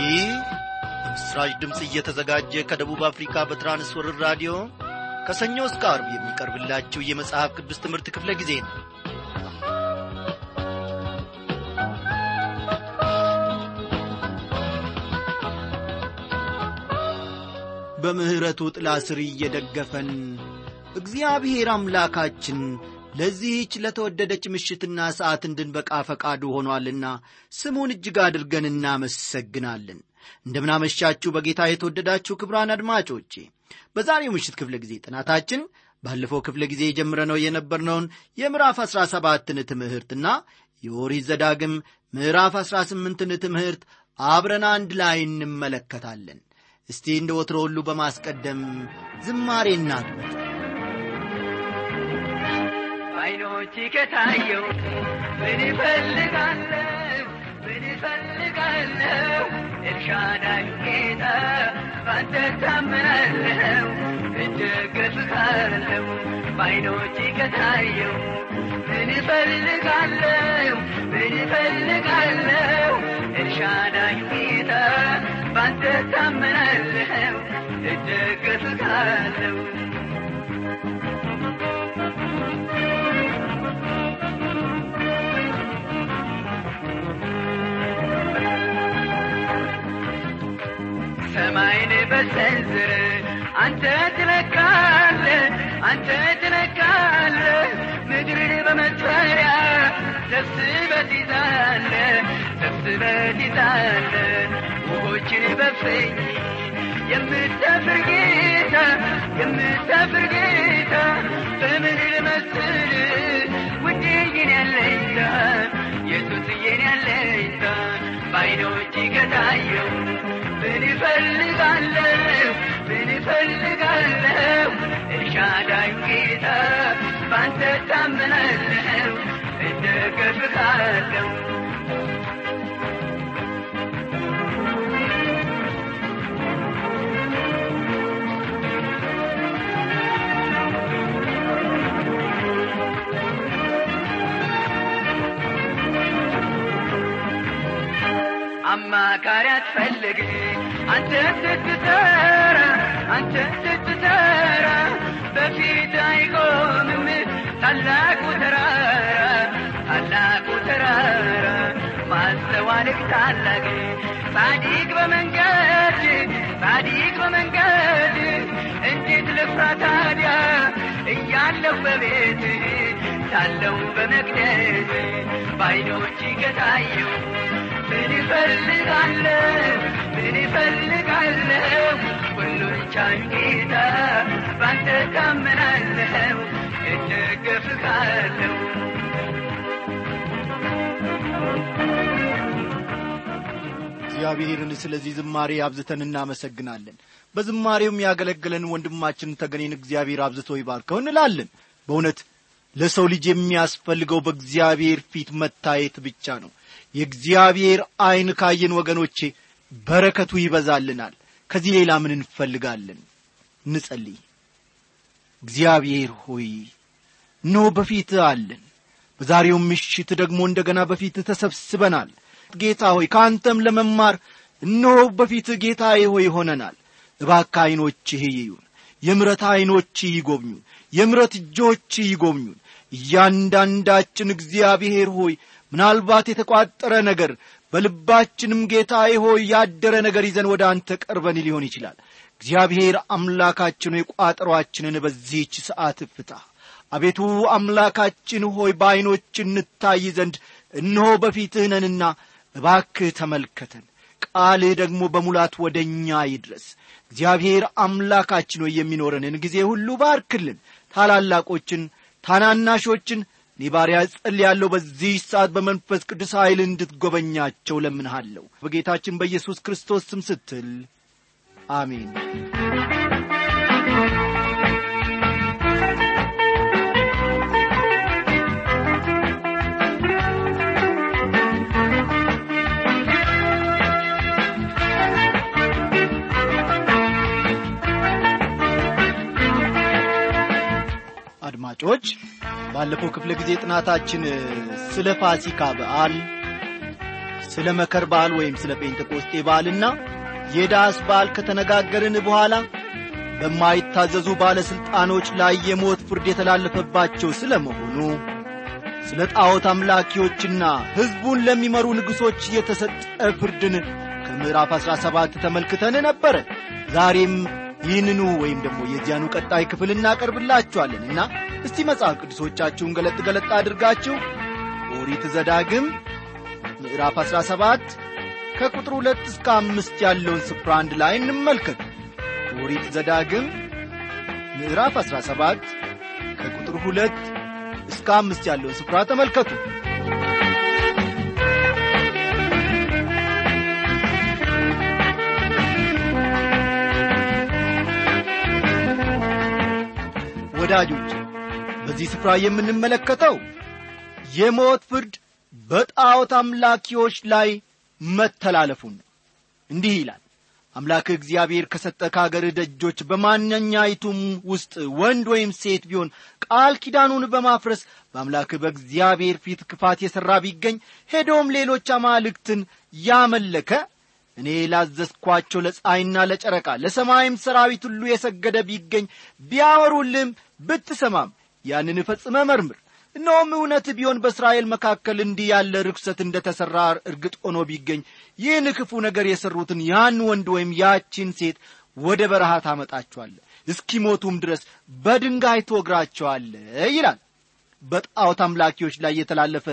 ይህ በምስራች ድምፅ እየተዘጋጀ ከደቡብ አፍሪካ በትራንስወርር ራዲዮ ከሰኞ እስከ አርብ የሚቀርብላችሁ የመጽሐፍ ቅዱስ ትምህርት ክፍለ ጊዜ ነው በምሕረቱ ጥላ ስር እየደገፈን እግዚአብሔር አምላካችን ለዚህች ለተወደደች ምሽትና ሰዓት እንድንበቃ ፈቃዱ ሆኗልና ስሙን እጅግ አድርገን እናመሰግናለን እንደምናመሻችሁ በጌታ የተወደዳችሁ ክብራን አድማጮቼ በዛሬው ምሽት ክፍለ ጊዜ ጥናታችን ባለፈው ክፍለ ጊዜ የጀምረነው የነበርነውን የምዕራፍ አሥራ ሰባትን ትምህርትና የኦሪት ዘዳግም ምዕራፍ አሥራ ስምንትን ትምህርት አብረን አንድ ላይ እንመለከታለን እስቲ እንደ ወትሮ ሁሉ በማስቀደም ዝማሬ እናድምጥ አይኖች ከታየው ምን ይፈልጋለሁ ምን ይፈልጋለሁ ኤልሻዳይ ጌታ ባንተ ታምናለሁ እደገፍካለሁ በአይኖች ከታየው ምን ይፈልጋለሁ ምን ይፈልጋለሁ ኤልሻዳይ ጌታ ባንተ ታምናለሁ እደገፍካለሁ ሰማይን በሰንዝር አንተ ትለካለ አንተ ትለካለ ምድርን በመስፈሪያ ሰብስበት ይዛለ ሰብስበት ይዛለ ውሆችን በፍኝ የምትሰፍር ጌታ የምትሰፍር ጌታ በምን ልመስል ውድይን ያለኝታ ኢየሱስዬን ያለኝታ በአይኖች ከታየው ምን ይፈልጋለሁ ምን ይፈልጋለሁ ኤልሻዳይ ጌታ ባንተ ታምናለሁ እደገፍካለሁ አማካሪ አትፈልግ አንተ ስትሰራ አንተ ስትሰራ በፊት አይቆምም ታላቁ ተራራ ታላቁ ተራራ ማስተዋልክ ታላቅ ጻዲቅ በመንገድ ጻዲቅ በመንገድ እንዴት ልፍራ ታዲያ እያለሁ በቤት ሳለሁ በመቅደስ በአይኖች ከታየው ምን ይፈልጋለሁ ምን ይፈልጋለሁ ሁሉን ቻይ ጌታ ባንተ ታምናለሁ እደገፍካለሁ እግዚአብሔርን ስለዚህ ዝማሬ አብዝተን እናመሰግናለን በዝማሬውም ያገለገለን ወንድማችን ተገኔን እግዚአብሔር አብዝቶ ይባርከው እንላለን በእውነት ለሰው ልጅ የሚያስፈልገው በእግዚአብሔር ፊት መታየት ብቻ ነው የእግዚአብሔር ዐይን ካየን ወገኖቼ በረከቱ ይበዛልናል ከዚህ ሌላ ምን እንፈልጋለን እንጸልይ እግዚአብሔር ሆይ ኖ በፊት አለን በዛሬው ምሽት ደግሞ እንደገና በፊት ተሰብስበናል ጌታ ሆይ ከአንተም ለመማር እነሆ በፊት ጌታዬ ሆይ ሆነናል እባክ ዐይኖችህ ይዩን የምረት ዐይኖችህ ይጎብኙን የምረት እጆች ይጎብኙን እያንዳንዳችን እግዚአብሔር ሆይ ምናልባት የተቋጠረ ነገር በልባችንም ጌታዬ ሆይ ያደረ ነገር ይዘን ወደ አንተ ቀርበን ሊሆን ይችላል እግዚአብሔር አምላካችን ሆይ ቋጠሯችንን በዚህች ሰዓት ፍታ አቤቱ አምላካችን ሆይ በዐይኖች እንታይ ዘንድ እነሆ በፊትህ ነንና እባክህ ተመልከተን ቃልህ ደግሞ በሙላት ወደ እኛ ይድረስ እግዚአብሔር አምላካችን ሆይ የሚኖረንን ጊዜ ሁሉ ባርክልን ታላላቆችን ታናናሾችን እኔ ባሪያ ጸልያለሁ በዚህ ሰዓት በመንፈስ ቅዱስ ኃይል እንድትጐበኛቸው ለምንሃለሁ በጌታችን በኢየሱስ ክርስቶስ ስም ስትል አሜን አድማጮች ባለፈው ክፍለ ጊዜ ጥናታችን ስለ ፋሲካ በዓል ስለ መከር በዓል ወይም ስለ ጴንጤቆስጤ በዓልና የዳስ በዓል ከተነጋገርን በኋላ በማይታዘዙ ባለሥልጣኖች ላይ የሞት ፍርድ የተላለፈባቸው ስለ መሆኑ ስለ ጣዖት አምላኪዎችና ሕዝቡን ለሚመሩ ንጉሶች የተሰጠ ፍርድን ከምዕራፍ አሥራ ሰባት ተመልክተን ነበረ ዛሬም ይህንኑ ወይም ደግሞ የዚያኑ ቀጣይ ክፍል እናቀርብላችኋለንና እስቲ መጽሐፍ ቅዱሶቻችሁን ገለጥ ገለጥ አድርጋችሁ ኦሪት ዘዳግም ምዕራፍ 17 ከቁጥር ሁለት እስከ አምስት ያለውን ስፍራ አንድ ላይ እንመልከት ኦሪት ዘዳግም ምዕራፍ 17 ከቁጥር ሁለት እስከ አምስት ያለውን ስፍራ ተመልከቱ ወዳጆች በዚህ ስፍራ የምንመለከተው የሞት ፍርድ በጣዖት አምላኪዎች ላይ መተላለፉን ነው እንዲህ ይላል አምላክ እግዚአብሔር ከሰጠ ከአገር ደጆች በማንኛይቱም ውስጥ ወንድ ወይም ሴት ቢሆን ቃል ኪዳኑን በማፍረስ በአምላክ በእግዚአብሔር ፊት ክፋት የሠራ ቢገኝ ሄዶም ሌሎች አማልክትን ያመለከ እኔ ላዘዝኳቸው ለፀሐይና ለጨረቃ ለሰማይም ሰራዊት ሁሉ የሰገደ ቢገኝ ቢያወሩልም ብትሰማም ያንን ፈጽመ መርምር እነሆም እውነት ቢሆን በእስራኤል መካከል እንዲህ ያለ ርኩሰት እንደ ተሠራ እርግጥ ሆኖ ቢገኝ ይህን ክፉ ነገር የሠሩትን ያን ወንድ ወይም ያቺን ሴት ወደ በረሃ ታመጣቸዋለ እስኪሞቱም ድረስ በድንጋይ ትወግራቸዋለ ይላል በጣዖት አምላኪዎች ላይ የተላለፈ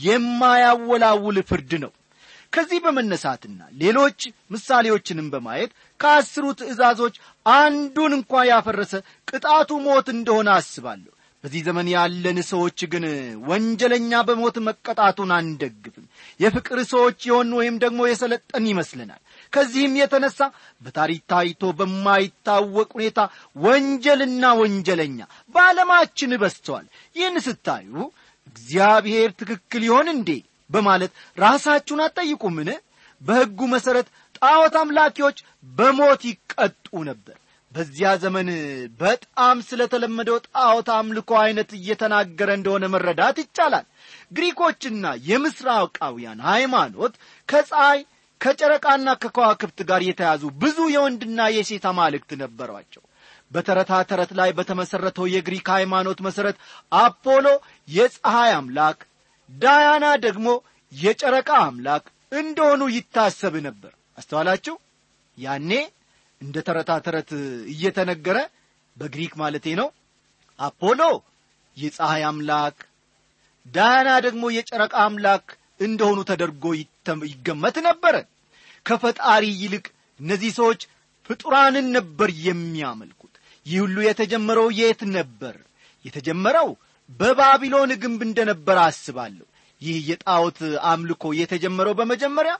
የማያወላውል ፍርድ ነው ከዚህ በመነሳትና ሌሎች ምሳሌዎችንም በማየት ከአስሩ ትእዛዞች አንዱን እንኳ ያፈረሰ ቅጣቱ ሞት እንደሆነ አስባለሁ በዚህ ዘመን ያለን ሰዎች ግን ወንጀለኛ በሞት መቀጣቱን አንደግፍም የፍቅር ሰዎች የሆን ወይም ደግሞ የሰለጠን ይመስለናል ከዚህም የተነሳ በታሪክ ታይቶ በማይታወቅ ሁኔታ ወንጀልና ወንጀለኛ በዓለማችን በስተዋል ይህን ስታዩ እግዚአብሔር ትክክል ይሆን እንዴ በማለት ራሳችሁን አትጠይቁምን በሕጉ መሠረት ጣዖት አምላኪዎች በሞት ይቀጡ ነበር በዚያ ዘመን በጣም ስለተለመደው ጣዖት አምልኮ ዐይነት እየተናገረ እንደሆነ መረዳት ይቻላል ግሪኮችና የምስራቃውያን ሃይማኖት ከፀሐይ ከጨረቃና ከከዋክብት ጋር የተያዙ ብዙ የወንድና የሴት አማልክት ነበሯቸው በተረታ ተረት ላይ በተመሠረተው የግሪክ ሃይማኖት መሠረት አፖሎ የፀሐይ አምላክ ዳያና ደግሞ የጨረቃ አምላክ እንደሆኑ ይታሰብ ነበር አስተዋላችሁ ያኔ እንደ ተረታ ተረት እየተነገረ በግሪክ ማለቴ ነው አፖሎ የፀሐይ አምላክ ዳያና ደግሞ የጨረቃ አምላክ እንደሆኑ ተደርጎ ይገመት ነበረ ከፈጣሪ ይልቅ እነዚህ ሰዎች ፍጡራንን ነበር የሚያመልኩት ይህ ሁሉ የተጀመረው የት ነበር የተጀመረው በባቢሎን ግንብ እንደነበረ አስባለሁ ይህ የጣዖት አምልኮ የተጀመረው በመጀመሪያ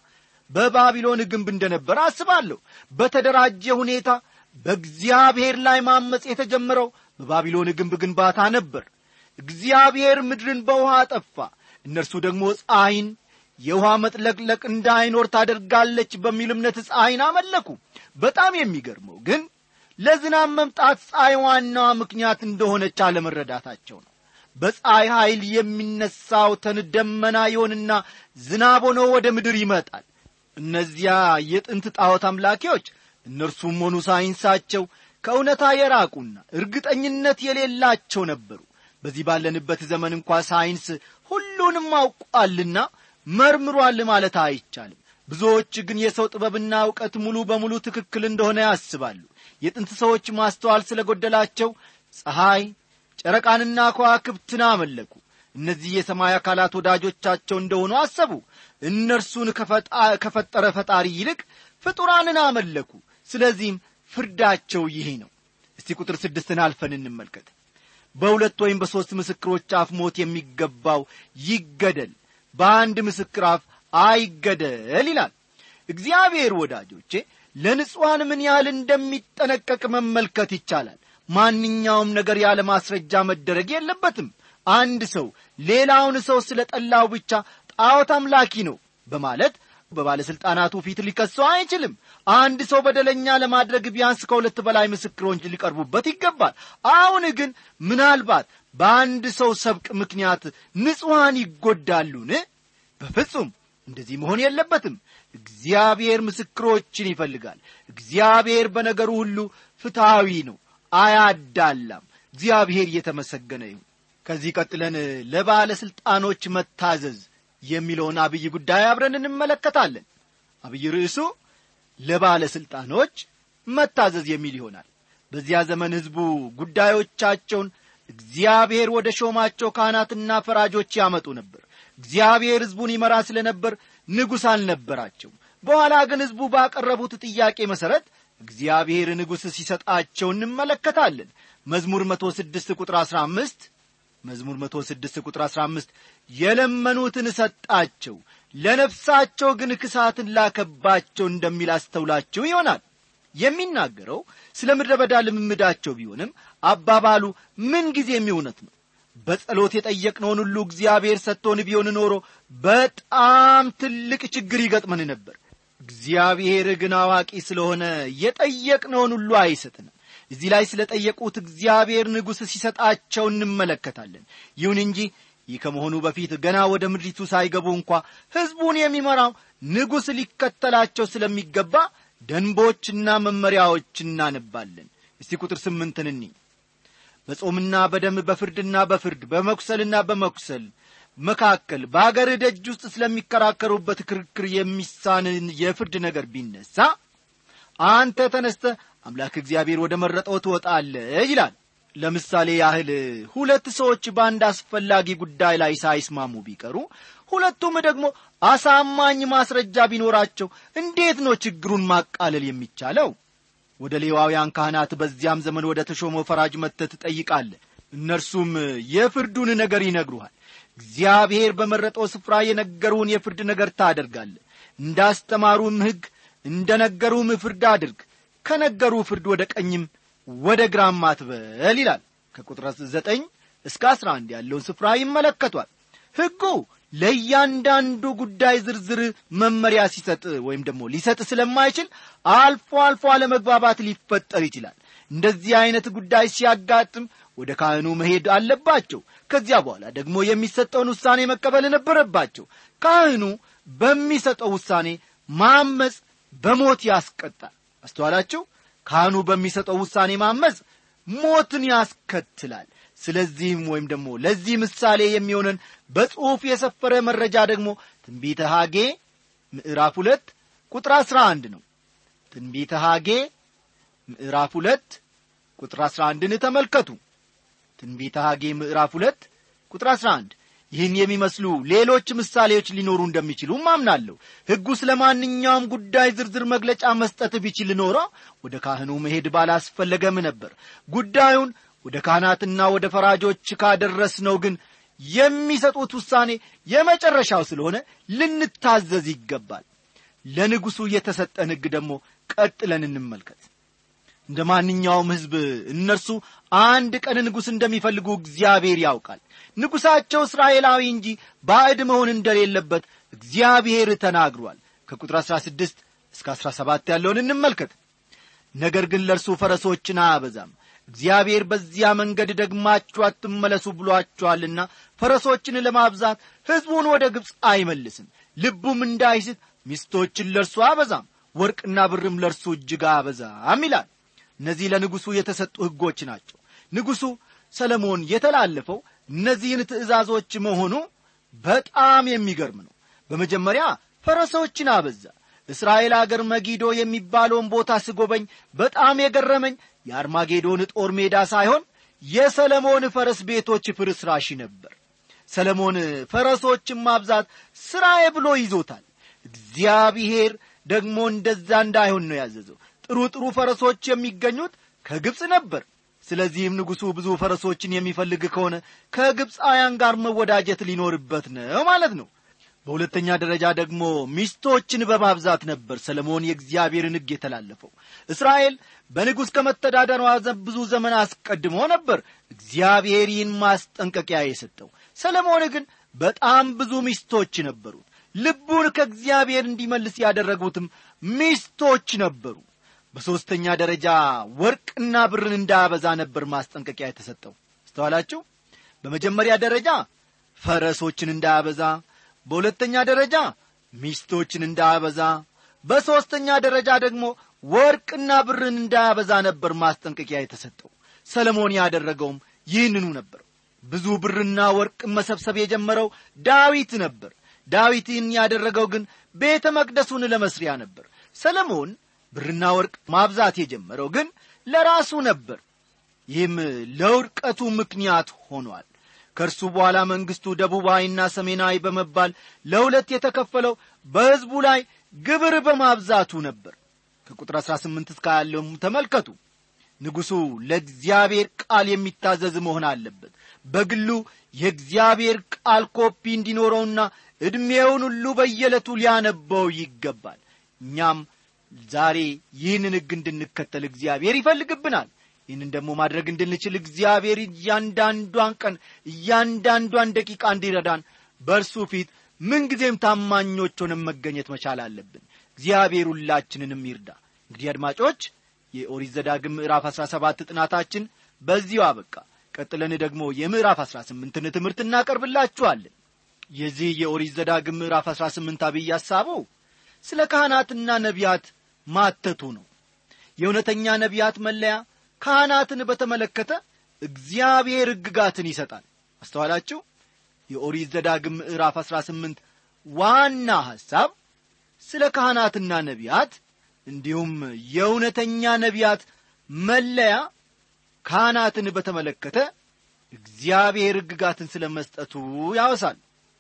በባቢሎን ግንብ እንደነበረ አስባለሁ በተደራጀ ሁኔታ በእግዚአብሔር ላይ ማመፅ የተጀመረው በባቢሎን ግንብ ግንባታ ነበር እግዚአብሔር ምድርን በውሃ አጠፋ እነርሱ ደግሞ ፀሐይን የውሃ መጥለቅለቅ እንዳይኖር ታደርጋለች በሚል እምነት ፀሐይን አመለኩ በጣም የሚገርመው ግን ለዝናብ መምጣት ፀሐይ ዋናዋ ምክንያት እንደሆነች አለመረዳታቸው ነው በፀሐይ ኃይል የሚነሳው ተን ደመና ይሆንና ዝናብ ሆኖ ወደ ምድር ይመጣል እነዚያ የጥንት ጣዖት አምላኪዎች እነርሱም ሆኑ ሳይንሳቸው ከእውነታ የራቁና እርግጠኝነት የሌላቸው ነበሩ በዚህ ባለንበት ዘመን እንኳ ሳይንስ ሁሉንም አውቋልና መርምሯል ማለት አይቻልም ብዙዎች ግን የሰው ጥበብና እውቀት ሙሉ በሙሉ ትክክል እንደሆነ ያስባሉ የጥንት ሰዎች ማስተዋል ስለ ጎደላቸው ፀሐይ ጨረቃንና ከዋክብትን አመለኩ እነዚህ የሰማይ አካላት ወዳጆቻቸው እንደሆኑ አሰቡ እነርሱን ከፈጠረ ፈጣሪ ይልቅ ፍጡራንን አመለኩ ስለዚህም ፍርዳቸው ይሄ ነው እስቲ ቁጥር ስድስትን አልፈን እንመልከት በሁለት ወይም በሦስት ምስክሮች አፍ ሞት የሚገባው ይገደል በአንድ ምስክር አፍ አይገደል ይላል እግዚአብሔር ወዳጆቼ ለንጹሐን ምን ያህል እንደሚጠነቀቅ መመልከት ይቻላል ማንኛውም ነገር ያለ ማስረጃ መደረግ የለበትም አንድ ሰው ሌላውን ሰው ስለ ጠላው ብቻ ጣዖት አምላኪ ነው በማለት በባለሥልጣናቱ ፊት ሊከሰው አይችልም አንድ ሰው በደለኛ ለማድረግ ቢያንስ ከሁለት በላይ ምስክሮች ሊቀርቡበት ይገባል አሁን ግን ምናልባት በአንድ ሰው ሰብቅ ምክንያት ንጹሐን ይጎዳሉን በፍጹም እንደዚህ መሆን የለበትም እግዚአብሔር ምስክሮችን ይፈልጋል እግዚአብሔር በነገሩ ሁሉ ፍትሐዊ ነው አያዳላም እግዚአብሔር እየተመሰገነ ይሁን ከዚህ ቀጥለን ለባለሥልጣኖች መታዘዝ የሚለውን አብይ ጉዳይ አብረን እንመለከታለን አብይ ርዕሱ ለባለሥልጣኖች መታዘዝ የሚል ይሆናል በዚያ ዘመን ሕዝቡ ጉዳዮቻቸውን እግዚአብሔር ወደ ሾማቸው ካህናትና ፈራጆች ያመጡ ነበር እግዚአብሔር ሕዝቡን ይመራ ስለ ነበር ንጉሥ አልነበራቸው በኋላ ግን ሕዝቡ ባቀረቡት ጥያቄ መሠረት እግዚአብሔር ንጉሥ ሲሰጣቸው እንመለከታለን መዝሙር መቶ ስድስት ቁጥር አሥራ አምስት መዝሙር መቶ ስድስት ቁጥር አሥራ አምስት የለመኑትን ሰጣቸው ለነፍሳቸው ግን ክሳትን ላከባቸው እንደሚል አስተውላችሁ ይሆናል የሚናገረው ስለ ምድረ በዳ ልምምዳቸው ቢሆንም አባባሉ ምን ጊዜም እውነት ነው በጸሎት የጠየቅነውን ሁሉ እግዚአብሔር ሰጥቶን ቢሆን ኖሮ በጣም ትልቅ ችግር ይገጥመን ነበር እግዚአብሔር ግን አዋቂ ስለሆነ የጠየቅነውን ሁሉ አይሰጥንም እዚህ ላይ ስለ ጠየቁት እግዚአብሔር ንጉሥ ሲሰጣቸው እንመለከታለን ይሁን እንጂ ይህ ከመሆኑ በፊት ገና ወደ ምድሪቱ ሳይገቡ እንኳ ሕዝቡን የሚመራው ንጉሥ ሊከተላቸው ስለሚገባ ደንቦችና መመሪያዎች እናነባለን እስቲ ቁጥር ስምንትን እኒ በጾምና በደም በፍርድና በፍርድ በመኩሰልና በመኩሰል መካከል በአገር ደጅ ውስጥ ስለሚከራከሩበት ክርክር የሚሳንን የፍርድ ነገር ቢነሳ አንተ ተነስተ አምላክ እግዚአብሔር ወደ መረጠው ትወጣለህ ይላል ለምሳሌ ያህል ሁለት ሰዎች በአንድ አስፈላጊ ጉዳይ ላይ ሳይስማሙ ቢቀሩ ሁለቱም ደግሞ አሳማኝ ማስረጃ ቢኖራቸው እንዴት ነው ችግሩን ማቃለል የሚቻለው ወደ ሌዋውያን ካህናት በዚያም ዘመን ወደ ተሾመው ፈራጅ መጥተህ ትጠይቃለህ እነርሱም የፍርዱን ነገር ይነግሩሃል እግዚአብሔር በመረጠው ስፍራ የነገሩን የፍርድ ነገር ታደርጋለህ እንዳስተማሩም ሕግ እንደ ነገሩም ፍርድ አድርግ ከነገሩ ፍርድ ወደ ቀኝም ወደ ግራም አትበል ይላል ከቁጥር ዘጠኝ እስከ አስራ አንድ ያለውን ስፍራ ይመለከቷል ሕጉ ለእያንዳንዱ ጉዳይ ዝርዝር መመሪያ ሲሰጥ ወይም ደግሞ ሊሰጥ ስለማይችል አልፎ አልፎ አለመግባባት ሊፈጠር ይችላል እንደዚህ አይነት ጉዳይ ሲያጋጥም ወደ ካህኑ መሄድ አለባቸው ከዚያ በኋላ ደግሞ የሚሰጠውን ውሳኔ መቀበል ነበረባቸው ካህኑ በሚሰጠው ውሳኔ ማመፅ በሞት ያስቀጣል አስተዋላችሁ ካህኑ በሚሰጠው ውሳኔ ማመፅ ሞትን ያስከትላል ስለዚህም ወይም ደግሞ ለዚህ ምሳሌ የሚሆነን በጽሑፍ የሰፈረ መረጃ ደግሞ ትንቢተ ሐጌ ምዕራፍ ሁለት ቁጥር አሥራ አንድ ነው ትንቢተ ሐጌ ምዕራፍ ሁለት ቁጥር አሥራ አንድን ተመልከቱ ትንቢተ ሐጌ ምዕራፍ ሁለት ቁጥር አሥራ አንድ ይህን የሚመስሉ ሌሎች ምሳሌዎች ሊኖሩ እንደሚችሉ አምናለሁ ሕጉ ስለ ማንኛውም ጉዳይ ዝርዝር መግለጫ መስጠት ቢችል ኖሮ ወደ ካህኑ መሄድ ባላስፈለገም ነበር ጉዳዩን ወደ ካህናትና ወደ ፈራጆች ካደረስነው ግን የሚሰጡት ውሳኔ የመጨረሻው ስለሆነ ልንታዘዝ ይገባል ለንጉሡ የተሰጠን ሕግ ደግሞ ቀጥለን እንመልከት እንደ ማንኛውም ሕዝብ እነርሱ አንድ ቀን ንጉሥ እንደሚፈልጉ እግዚአብሔር ያውቃል ንጉሣቸው እስራኤላዊ እንጂ ባዕድ መሆን እንደሌለበት እግዚአብሔር ተናግሯል ከቁጥር 16 እስከ 17 ያለውን እንመልከት ነገር ግን ለእርሱ ፈረሶችን አያበዛም እግዚአብሔር በዚያ መንገድ ደግማችሁ አትመለሱ ብሏችኋልና ፈረሶችን ለማብዛት ሕዝቡን ወደ ግብፅ አይመልስም ልቡም እንዳይስት ሚስቶችን ለእርሱ አበዛም ወርቅና ብርም ለእርሱ እጅግ አበዛም ይላል እነዚህ ለንጉሡ የተሰጡ ሕጎች ናቸው ንጉሡ ሰለሞን የተላለፈው እነዚህን ትእዛዞች መሆኑ በጣም የሚገርም ነው በመጀመሪያ ፈረሶችን አበዛ እስራኤል አገር መጊዶ የሚባለውን ቦታ ስጎበኝ በጣም የገረመኝ የአርማጌዶን ጦር ሜዳ ሳይሆን የሰለሞን ፈረስ ቤቶች ፍርስራሽ ነበር ሰለሞን ፈረሶችን ማብዛት ሥራዬ ብሎ ይዞታል እግዚአብሔር ደግሞ እንደዛ እንዳይሆን ነው ያዘዘው ጥሩ ጥሩ ፈረሶች የሚገኙት ከግብፅ ነበር ስለዚህም ንጉሡ ብዙ ፈረሶችን የሚፈልግ ከሆነ ከግብፃውያን ጋር መወዳጀት ሊኖርበት ነው ማለት ነው በሁለተኛ ደረጃ ደግሞ ሚስቶችን በማብዛት ነበር ሰለሞን የእግዚአብሔርን ሕግ የተላለፈው እስራኤል በንጉሥ ከመተዳደሯ ብዙ ዘመን አስቀድሞ ነበር እግዚአብሔር ይህን ማስጠንቀቂያ የሰጠው ሰለሞን ግን በጣም ብዙ ሚስቶች ነበሩት ልቡን ከእግዚአብሔር እንዲመልስ ያደረጉትም ሚስቶች ነበሩ በሦስተኛ ደረጃ ወርቅና ብርን እንዳያበዛ ነበር ማስጠንቀቂያ የተሰጠው አስተዋላችሁ በመጀመሪያ ደረጃ ፈረሶችን እንዳያበዛ በሁለተኛ ደረጃ ሚስቶችን እንዳያበዛ በሦስተኛ ደረጃ ደግሞ ወርቅና ብርን እንዳያበዛ ነበር ማስጠንቀቂያ የተሰጠው ሰለሞን ያደረገውም ይህንኑ ነበር ብዙ ብርና ወርቅ መሰብሰብ የጀመረው ዳዊት ነበር ዳዊት ይህን ያደረገው ግን ቤተ መቅደሱን ለመስሪያ ነበር ሰለሞን ብርና ወርቅ ማብዛት የጀመረው ግን ለራሱ ነበር ይህም ለውድቀቱ ምክንያት ሆኗል ከእርሱ በኋላ መንግሥቱ ደቡባዊና ሰሜናዊ በመባል ለሁለት የተከፈለው በሕዝቡ ላይ ግብር በማብዛቱ ነበር ከቁጥር 18 እስከ ያለውም ተመልከቱ ንጉሡ ለእግዚአብሔር ቃል የሚታዘዝ መሆን አለበት በግሉ የእግዚአብሔር ቃል ኮፒ እንዲኖረውና ዕድሜውን ሁሉ በየዕለቱ ሊያነበው ይገባል እኛም ዛሬ ይህንን ሕግ እንድንከተል እግዚአብሔር ይፈልግብናል ይህንን ደግሞ ማድረግ እንድንችል እግዚአብሔር እያንዳንዷን ቀን እያንዳንዷን ደቂቃ እንዲረዳን በእርሱ ፊት ምንጊዜም ታማኞች ሆነን መገኘት መቻል አለብን እግዚአብሔር ሁላችንንም ይርዳ እንግዲህ አድማጮች የኦሪት ዘዳግም ምዕራፍ አሥራ ሰባት ጥናታችን በዚሁ አበቃ ቀጥለን ደግሞ የምዕራፍ አሥራ ስምንትን ትምህርት እናቀርብላችኋለን የዚህ የኦሪት ዘዳግም ምዕራፍ አሥራ ስምንት አብይ ሐሳበው ስለ ካህናትና ነቢያት ማተቱ ነው የእውነተኛ ነቢያት መለያ ካህናትን በተመለከተ እግዚአብሔር ሕግጋትን ይሰጣል አስተዋላችሁ የኦሪት ዘዳግም ምዕራፍ አሥራ ስምንት ዋና ሐሳብ ስለ ካህናትና ነቢያት እንዲሁም የእውነተኛ ነቢያት መለያ ካህናትን በተመለከተ እግዚአብሔር ሕግጋትን ስለ መስጠቱ ያወሳል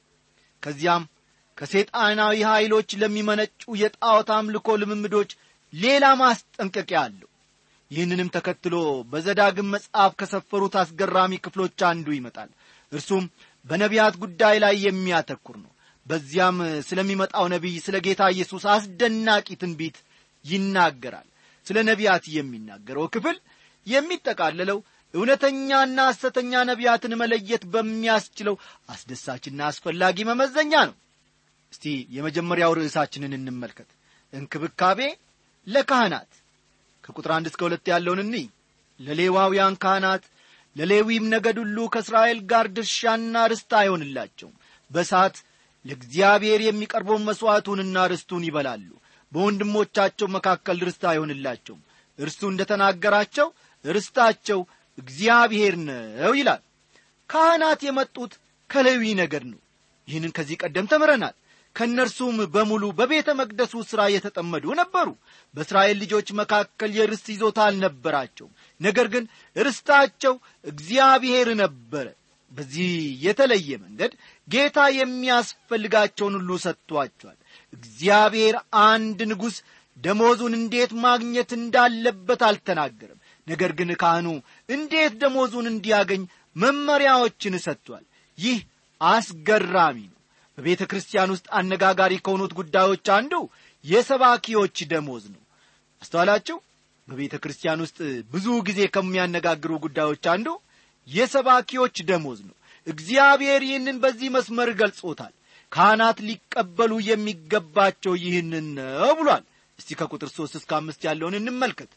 ከዚያም ከሰይጣናዊ ኀይሎች ለሚመነጩ የጣዖት አምልኮ ልምምዶች ሌላ ማስጠንቀቂያ አለው ይህንንም ተከትሎ በዘዳግም መጽሐፍ ከሰፈሩት አስገራሚ ክፍሎች አንዱ ይመጣል እርሱም በነቢያት ጉዳይ ላይ የሚያተኩር ነው በዚያም ስለሚመጣው ነቢይ ስለ ጌታ ኢየሱስ አስደናቂ ትንቢት ይናገራል ስለ ነቢያት የሚናገረው ክፍል የሚጠቃለለው እውነተኛና ሐሰተኛ ነቢያትን መለየት በሚያስችለው አስደሳችና አስፈላጊ መመዘኛ ነው እስቲ የመጀመሪያው ርዕሳችንን እንመልከት እንክብካቤ ለካህናት ከቁጥር አንድ እስከ ሁለት ያለውን እንይ ለሌዋውያን ካህናት ለሌዊም ነገድ ሁሉ ከእስራኤል ጋር ድርሻና ርስት አይሆንላቸውም በሳት ለእግዚአብሔር የሚቀርበውን መሥዋዕቱንና ርስቱን ይበላሉ በወንድሞቻቸው መካከል ርስት አይሆንላቸውም እርሱ እንደ ተናገራቸው ርስታቸው እግዚአብሔር ነው ይላል ካህናት የመጡት ከሌዊ ነገድ ነው ይህንን ከዚህ ቀደም ተምረናል ከእነርሱም በሙሉ በቤተ መቅደሱ ሥራ የተጠመዱ ነበሩ በእስራኤል ልጆች መካከል የርስት ይዞታ አልነበራቸውም ነገር ግን ርስታቸው እግዚአብሔር ነበረ በዚህ የተለየ መንገድ ጌታ የሚያስፈልጋቸውን ሁሉ ሰጥቷቸዋል እግዚአብሔር አንድ ንጉሥ ደሞዙን እንዴት ማግኘት እንዳለበት አልተናገርም ነገር ግን ካህኑ እንዴት ደሞዙን እንዲያገኝ መመሪያዎችን ሰጥቷል ይህ አስገራሚ ነው በቤተ ክርስቲያን ውስጥ አነጋጋሪ ከሆኑት ጉዳዮች አንዱ የሰባኪዎች ደሞዝ ነው አስተዋላችሁ በቤተ ክርስቲያን ውስጥ ብዙ ጊዜ ከሚያነጋግሩ ጉዳዮች አንዱ የሰባኪዎች ደሞዝ ነው እግዚአብሔር ይህንን በዚህ መስመር ገልጾታል ካህናት ሊቀበሉ የሚገባቸው ይህንን ነው ብሏል እስቲ ከቁጥር ሦስት እስከ አምስት ያለውን እንመልከት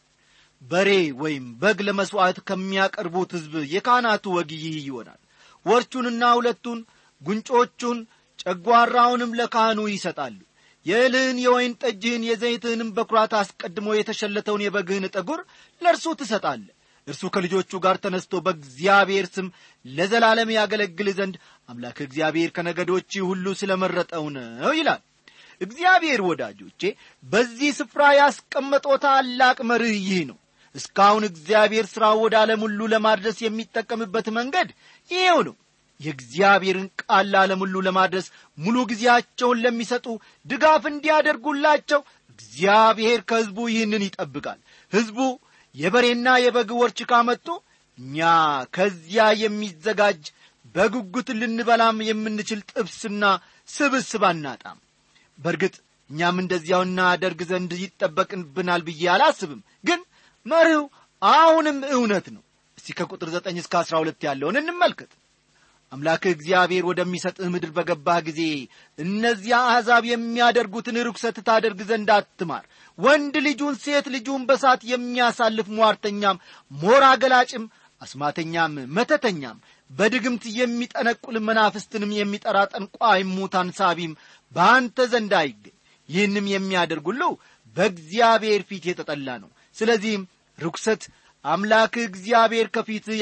በሬ ወይም በግ ለመሥዋዕት ከሚያቀርቡት ሕዝብ የካህናቱ ወግ ይህ ይሆናል ወርቹንና ሁለቱን ጉንጮቹን ጨጓራውንም ለካህኑ ይሰጣሉ የእልህን የወይን ጠጅህን የዘይትህንም በኩራት አስቀድሞ የተሸለተውን የበግህን ጠጉር ለእርሱ ትሰጣለ እርሱ ከልጆቹ ጋር ተነስቶ በእግዚአብሔር ስም ለዘላለም ያገለግል ዘንድ አምላክ እግዚአብሔር ከነገዶች ሁሉ ስለ መረጠው ነው ይላል እግዚአብሔር ወዳጆቼ በዚህ ስፍራ ያስቀመጠው ታላቅ መርህ ይህ ነው እስካሁን እግዚአብሔር ሥራው ወደ ዓለም ሁሉ ለማድረስ የሚጠቀምበት መንገድ ይሄው ነው የእግዚአብሔርን ቃል ለዓለም ሁሉ ለማድረስ ሙሉ ጊዜያቸውን ለሚሰጡ ድጋፍ እንዲያደርጉላቸው እግዚአብሔር ከሕዝቡ ይህንን ይጠብቃል ሕዝቡ የበሬና የበግ ወርች ካመጡ እኛ ከዚያ የሚዘጋጅ በጉጉት ልንበላም የምንችል ጥብስና ስብስብ አናጣም በእርግጥ እኛም እንደዚያው እናደርግ ዘንድ ይጠበቅብናል ብዬ አላስብም ግን መርህው አሁንም እውነት ነው እስቲ ከቁጥር ዘጠኝ እስከ አስራ ሁለት ያለውን እንመልከት አምላክህ እግዚአብሔር ወደሚሰጥህ ምድር በገባህ ጊዜ እነዚያ አሕዛብ የሚያደርጉትን ርኩሰት ታደርግ ዘንድ አትማር ወንድ ልጁን ሴት ልጁን በሳት የሚያሳልፍ ሟርተኛም ሞራ ገላጭም አስማተኛም መተተኛም በድግምት የሚጠነቁል መናፍስትንም የሚጠራ ጠንቋይም ሙታን ሳቢም በአንተ ዘንድ አይገኝ ይህንም የሚያደርግ ሁሉ በእግዚአብሔር ፊት የተጠላ ነው ስለዚህም ርኩሰት አምላክህ እግዚአብሔር ከፊትህ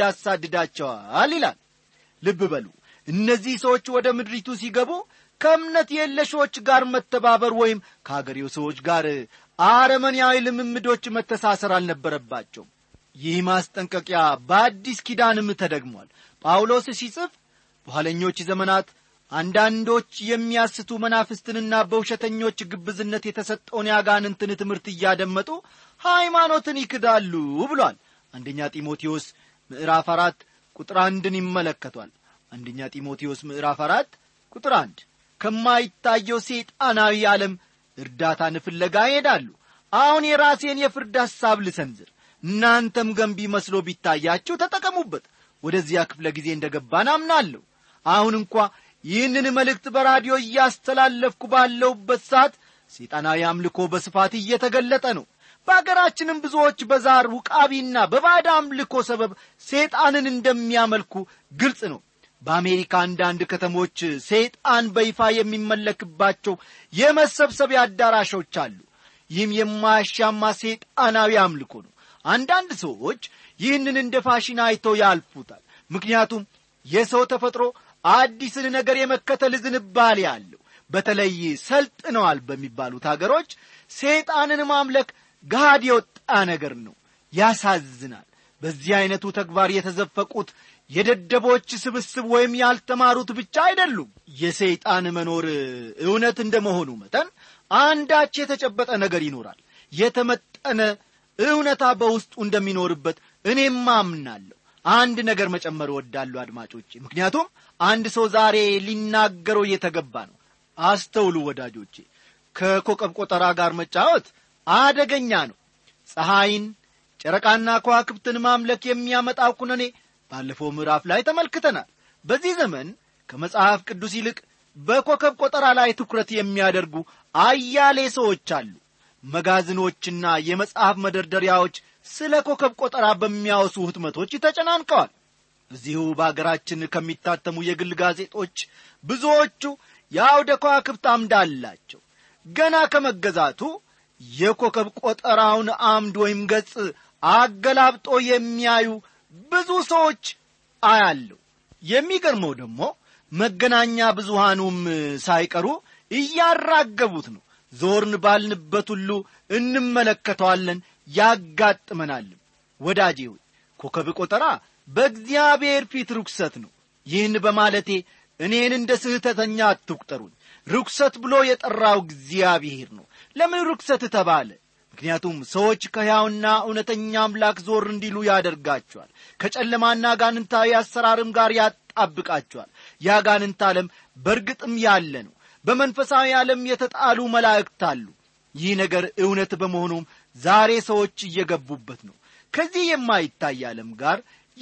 ያሳድዳቸዋል ይላል ልብ በሉ እነዚህ ሰዎች ወደ ምድሪቱ ሲገቡ ከእምነት የለሾች ጋር መተባበር ወይም ከአገሬው ሰዎች ጋር አረመንያዊ ልምምዶች መተሳሰር አልነበረባቸውም ይህ ማስጠንቀቂያ በአዲስ ኪዳንም ተደግሟል ጳውሎስ ሲጽፍ በኋለኞች ዘመናት አንዳንዶች የሚያስቱ መናፍስትንና በውሸተኞች ግብዝነት የተሰጠውን ያጋንንትን ትምህርት እያደመጡ ሃይማኖትን ይክዳሉ ብሏል አንደኛ ጢሞቴዎስ ምዕራፍ አራት ቁጥር አንድን ይመለከቷል አንደኛ ጢሞቴዎስ ምዕራፍ አራት ቁጥር አንድ ከማይታየው ሰይጣናዊ ዓለም እርዳታን ፍለጋ ይሄዳሉ አሁን የራሴን የፍርድ ሐሳብ ልሰንዝር እናንተም ገንቢ መስሎ ቢታያችሁ ተጠቀሙበት ወደዚያ ክፍለ ጊዜ እንደ ገባን አምናለሁ አሁን እንኳ ይህንን መልእክት በራዲዮ እያስተላለፍኩ ባለሁበት ሰዓት ሰይጣናዊ አምልኮ በስፋት እየተገለጠ ነው በአገራችንም ብዙዎች በዛር ውቃቢና በባዕድ አምልኮ ሰበብ ሰይጣንን እንደሚያመልኩ ግልጽ ነው በአሜሪካ አንዳንድ ከተሞች ሰይጣን በይፋ የሚመለክባቸው የመሰብሰቢያ አዳራሾች አሉ ይህም የማያሻማ ሰይጣናዊ አምልኮ ነው አንዳንድ ሰዎች ይህንን እንደ ፋሽን አይተው ያልፉታል ምክንያቱም የሰው ተፈጥሮ አዲስን ነገር የመከተል ዝንባሌ አለው በተለይ ሰልጥነዋል በሚባሉት አገሮች ሰይጣንን ማምለክ ገሃድ የወጣ ነገር ነው ያሳዝናል በዚህ ዐይነቱ ተግባር የተዘፈቁት የደደቦች ስብስብ ወይም ያልተማሩት ብቻ አይደሉም የሰይጣን መኖር እውነት እንደ መሆኑ መጠን አንዳች የተጨበጠ ነገር ይኖራል የተመጠነ እውነታ በውስጡ እንደሚኖርበት እኔም አምናለሁ አንድ ነገር መጨመር እወዳለሁ አድማጮቼ ምክንያቱም አንድ ሰው ዛሬ ሊናገረው እየተገባ ነው አስተውሉ ወዳጆቼ ከኮከብ ቆጠራ ጋር መጫወት አደገኛ ነው ፀሐይን ጨረቃና ከዋክብትን ማምለክ የሚያመጣው ኩነኔ ባለፈው ምዕራፍ ላይ ተመልክተናል በዚህ ዘመን ከመጽሐፍ ቅዱስ ይልቅ በኮከብ ቆጠራ ላይ ትኩረት የሚያደርጉ አያሌ ሰዎች አሉ መጋዝኖችና የመጽሐፍ መደርደሪያዎች ስለ ኮከብ ቆጠራ በሚያወሱ ህትመቶች ተጨናንቀዋል እዚሁ በአገራችን ከሚታተሙ የግል ጋዜጦች ብዙዎቹ የአውደ ከዋክብት አምድ አላቸው ገና ከመገዛቱ የኮከብ ቆጠራውን አምድ ወይም ገጽ አገላብጦ የሚያዩ ብዙ ሰዎች አያለሁ የሚገርመው ደግሞ መገናኛ ብዙሃኑም ሳይቀሩ እያራገቡት ነው ዞርን ባልንበት ሁሉ እንመለከተዋለን ያጋጥመናልም ወዳጄ ሆይ ኮከብ ቆጠራ በእግዚአብሔር ፊት ርኩሰት ነው ይህን በማለቴ እኔን እንደ ስህተተኛ አትቁጠሩኝ ርኩሰት ብሎ የጠራው እግዚአብሔር ነው ለምን ርኩሰት ተባለ ምክንያቱም ሰዎች ከሕያውና እውነተኛ አምላክ ዞር እንዲሉ ያደርጋቸዋል ከጨለማና ጋንንታዊ አሰራርም ጋር ያጣብቃቸዋል ያጋንንት ዓለም በእርግጥም ያለ ነው በመንፈሳዊ ዓለም የተጣሉ መላእክት አሉ ይህ ነገር እውነት በመሆኑም ዛሬ ሰዎች እየገቡበት ነው ከዚህ የማይታይ ዓለም ጋር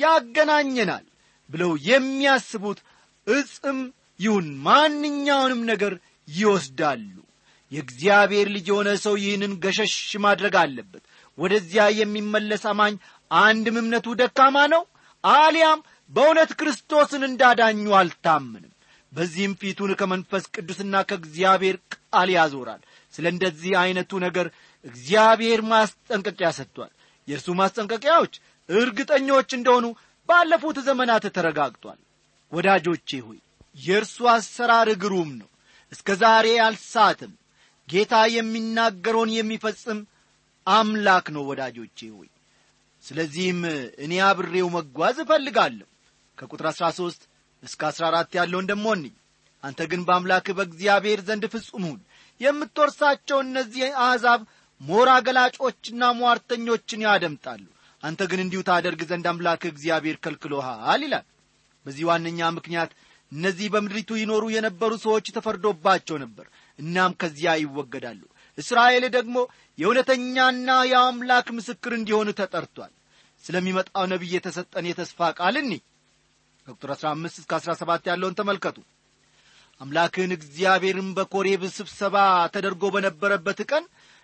ያገናኘናል ብለው የሚያስቡት እጽም ይሁን ማንኛውንም ነገር ይወስዳሉ የእግዚአብሔር ልጅ የሆነ ሰው ይህንን ገሸሽ ማድረግ አለበት ወደዚያ የሚመለስ አማኝ አንድም እምነቱ ደካማ ነው አሊያም በእውነት ክርስቶስን እንዳዳኙ አልታምንም በዚህም ፊቱን ከመንፈስ ቅዱስና ከእግዚአብሔር ቃል ያዞራል ስለ እንደዚህ ዐይነቱ ነገር እግዚአብሔር ማስጠንቀቂያ ሰጥቷል የእርሱ ማስጠንቀቂያዎች እርግጠኞች እንደሆኑ ባለፉት ዘመናት ተረጋግጧል ወዳጆቼ ሆይ የእርሱ አሰራር ግሩም ነው እስከ ዛሬ አልሳትም ጌታ የሚናገረውን የሚፈጽም አምላክ ነው ወዳጆቼ ሆይ ስለዚህም እኔ አብሬው መጓዝ እፈልጋለሁ ከቁጥር አሥራ ሦስት እስከ አሥራ አራት ያለውን ደሞ እንይ አንተ ግን በአምላክህ በእግዚአብሔር ዘንድ ፍጹም ሁን የምትወርሳቸው እነዚህ አሕዛብ ሞራ ገላጮችና ሟርተኞችን ያደምጣሉ አንተ ግን እንዲሁ ታደርግ ዘንድ አምላክህ እግዚአብሔር ከልክሎሃል ይላል በዚህ ዋነኛ ምክንያት እነዚህ በምድሪቱ ይኖሩ የነበሩ ሰዎች ተፈርዶባቸው ነበር እናም ከዚያ ይወገዳሉ እስራኤል ደግሞ የእውነተኛና የአምላክ ምስክር እንዲሆኑ ተጠርቷል ስለሚመጣው ነቢይ የተሰጠን የተስፋ ቃል እኒ ከቁጥር 15 እስከ 17 ያለውን ተመልከቱ አምላክህን እግዚአብሔርን በኮሬብ ስብሰባ ተደርጎ በነበረበት ቀን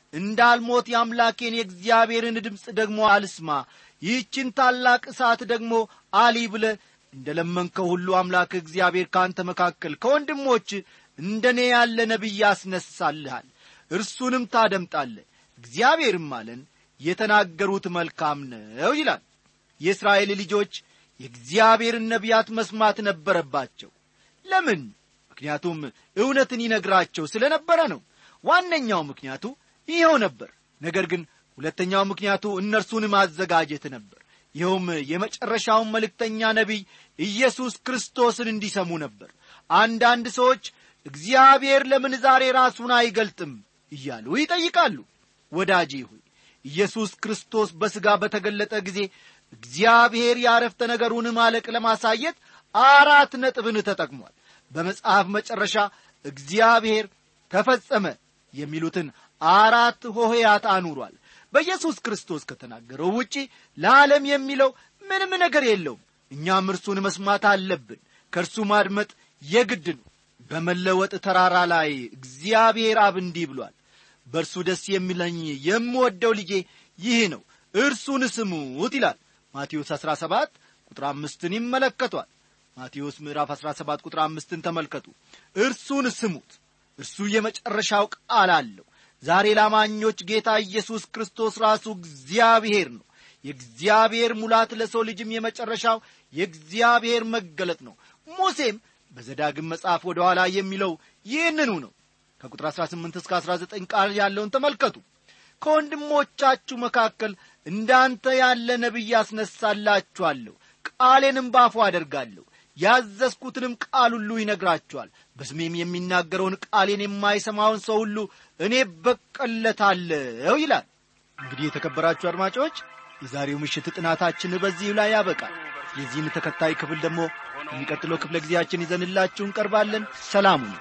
እንዳልሞት የአምላኬን የእግዚአብሔርን ድምፅ ደግሞ አልስማ ይህችን ታላቅ እሳት ደግሞ አሊ ብለ እንደ ለመንከው ሁሉ አምላክ እግዚአብሔር ከአንተ መካከል ከወንድሞች እንደ እኔ ያለ ነቢይ ያስነሳልሃል እርሱንም ታደምጣለ እግዚአብሔርም አለን የተናገሩት መልካም ነው ይላል የእስራኤል ልጆች የእግዚአብሔርን ነቢያት መስማት ነበረባቸው ለምን ምክንያቱም እውነትን ይነግራቸው ስለ ነበረ ነው ዋነኛው ምክንያቱ ይኸው ነበር ነገር ግን ሁለተኛው ምክንያቱ እነርሱን ማዘጋጀት ነበር ይኸውም የመጨረሻውን መልእክተኛ ነቢይ ኢየሱስ ክርስቶስን እንዲሰሙ ነበር አንዳንድ ሰዎች እግዚአብሔር ለምን ዛሬ ራሱን አይገልጥም እያሉ ይጠይቃሉ ወዳጄ ሆይ ኢየሱስ ክርስቶስ በሥጋ በተገለጠ ጊዜ እግዚአብሔር ያረፍተ ነገሩን ማለቅ ለማሳየት አራት ነጥብን ተጠቅሟል በመጽሐፍ መጨረሻ እግዚአብሔር ተፈጸመ የሚሉትን አራት ሆሄያት አኑሯል በኢየሱስ ክርስቶስ ከተናገረው ውጪ ለዓለም የሚለው ምንም ነገር የለውም እኛም እርሱን መስማት አለብን ከእርሱ ማድመጥ የግድ ነው በመለወጥ ተራራ ላይ እግዚአብሔር አብ እንዲህ ብሏል በእርሱ ደስ የሚለኝ የምወደው ልጄ ይህ ነው እርሱን ስሙት ይላል ማቴዎስ 17 ቁጥር አምስትን ይመለከቷል ማቴዎስ ምዕራፍ 17 ቁጥር አምስትን ተመልከቱ እርሱን ስሙት እርሱ የመጨረሻው ቃል አለው ዛሬ ላማኞች ጌታ ኢየሱስ ክርስቶስ ራሱ እግዚአብሔር ነው የእግዚአብሔር ሙላት ለሰው ልጅም የመጨረሻው የእግዚአብሔር መገለጥ ነው ሙሴም በዘዳግም መጽሐፍ ወደ ኋላ የሚለው ይህንኑ ነው ከቁጥር 18 እስከ 19 ቃል ያለውን ተመልከቱ ከወንድሞቻችሁ መካከል እንዳንተ ያለ ነቢይ ያስነሳላችኋለሁ ቃሌንም ባፉ አደርጋለሁ ያዘዝኩትንም ቃል ሁሉ ይነግራችኋል በስሜም የሚናገረውን ቃሌን የማይሰማውን ሰው ሁሉ እኔ በቀለታለሁ ይላል እንግዲህ የተከበራችሁ አድማጮች የዛሬው ምሽት ጥናታችን በዚህ ላይ ያበቃል የዚህን ተከታይ ክፍል ደግሞ የሚቀጥለው ክፍለ ጊዜያችን ይዘንላችሁ እንቀርባለን ሰላሙ ነው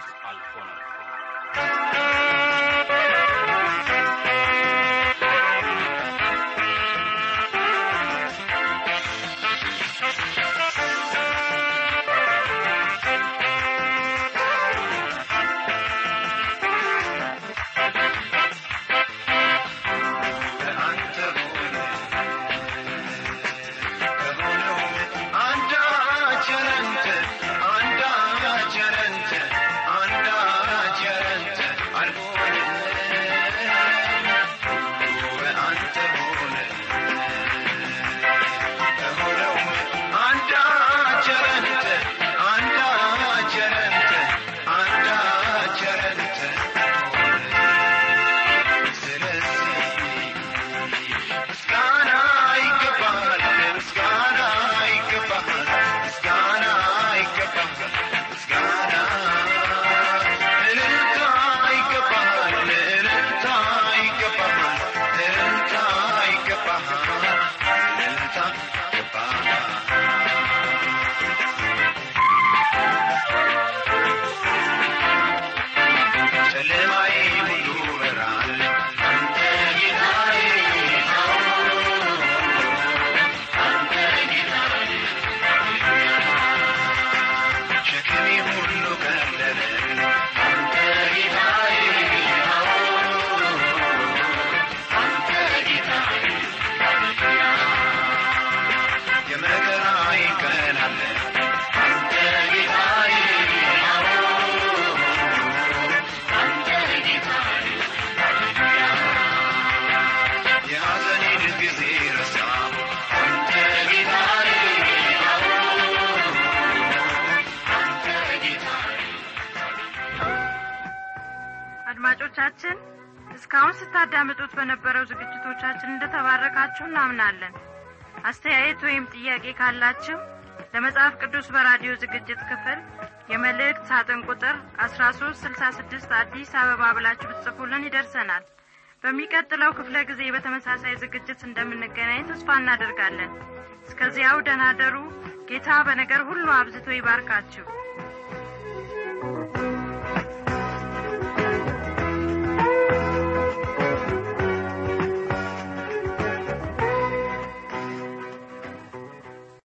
አድማጮቻችን እስካሁን ስታዳምጡት በነበረው ዝግጅቶቻችን እንደተባረካችሁ እናምናለን አስተያየት ወይም ጥያቄ ካላችሁ ለመጽሐፍ ቅዱስ በራዲዮ ዝግጅት ክፍል የመልእክት ሳጥን ቁጥር አስራ ሶስት ስልሳ ስድስት አዲስ አበባ ብላችሁ ብትጽፉልን ይደርሰናል በሚቀጥለው ክፍለ ጊዜ በተመሳሳይ ዝግጅት እንደምንገናኝ ተስፋ እናደርጋለን እስከዚያው ደናደሩ ጌታ በነገር ሁሉ አብዝቶ ይባርካችሁ